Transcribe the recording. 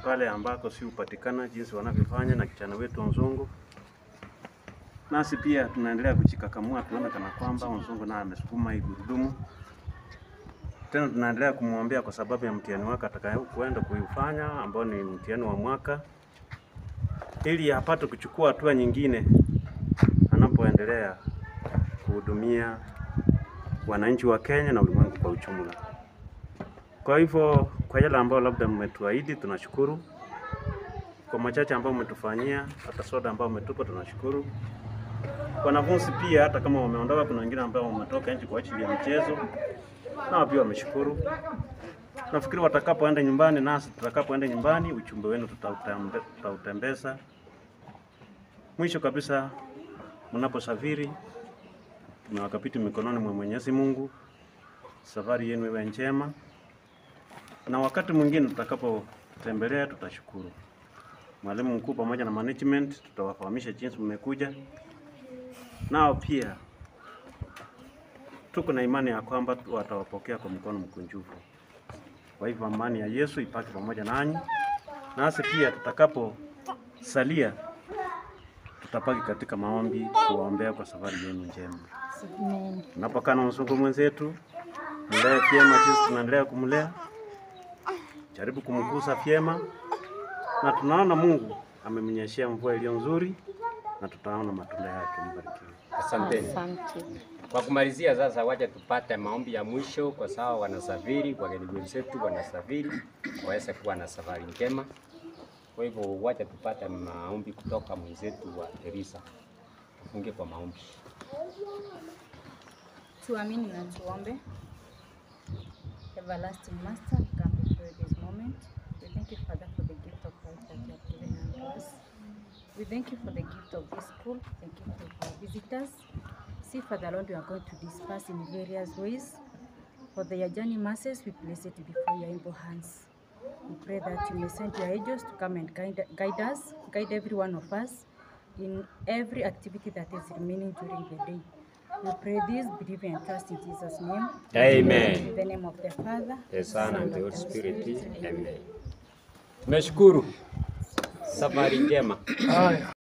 pale ambako si hupatikana jinsi wanavyofanya na kijana wetu Nzungu. Nasi pia tunaendelea kujikakamua tuone kana kwamba Nzungu naye amesukuma hii gurudumu. Tena tunaendelea kumwombea kwa sababu ya mtihani wake atakayokwenda kuifanya ambao ni mtihani wa mwaka, ili apate kuchukua hatua nyingine anapoendelea kuhudumia wananchi wa Kenya na ulimwengu kwa ujumla. Kwa hivyo, kwa yale ambayo labda mmetuahidi, tunashukuru. Kwa machache ambayo umetufanyia, hata soda ambayo umetupa, tunashukuru. Wanafunzi pia, hata kama wameondoka, kuna wengine ambao wametoka nje kwa ajili ya michezo, nao pia wameshukuru. Nafikiri watakapoenda nyumbani, nasi tutakapoenda nyumbani, ujumbe wenu tutautembe- tutautembeza. Mwisho kabisa, mnaposafiri, tunawakabidhi mikononi mwa Mwenyezi Mungu. Safari yenu iwe njema, na wakati mwingine tutakapotembelea, tutashukuru. Mwalimu mkuu pamoja na management tutawafahamisha jinsi mmekuja, nao pia tuko na imani ya kwamba watawapokea kwa mkono mkunjufu. Kwa hivyo amani ya Yesu ipake pamoja nanyi, nasi pia tutakaposalia tutapaki katika maombi kuwaombea kwa safari yenu njema. Amen. Tunapokaa na mzungu mwenzetu, mlee vyema jinsi tunaendelea kumlea, jaribu kumgusa vyema, na tunaona Mungu amemnyeshea mvua iliyo nzuri, na tutaona matunda yake. Mbarikiwe. Asanteni. Asante. Kwa kumalizia sasa, wacha tupate maombi ya mwisho, kwa sababu wanasafiri, wageni wenzetu wanasafiri, waweze kuwa na safari njema. Kwa hivyo wacha tupate maombi kutoka mwenzetu wa Teresa. Tufunge kwa maombi. Tuamini na tuombe. Everlasting Master, we come before you this moment. We thank you, Father, for the gift of life that you have given unto us. We thank you for the gift of this school, the gift of our visitors. See, Father Lord, we are going to disperse in various ways. For their journey masses, we place it before your able hands. We pray that you may send your angels to come and guide, guide us, guide every one of us in every activity that is remaining during the day. We pray this, believe and trust in Jesus' name. Amen. In the name of the Father, The Son and the of Holy the Spirit. Spirit. Amen. Tumeshukuru. Safari njema.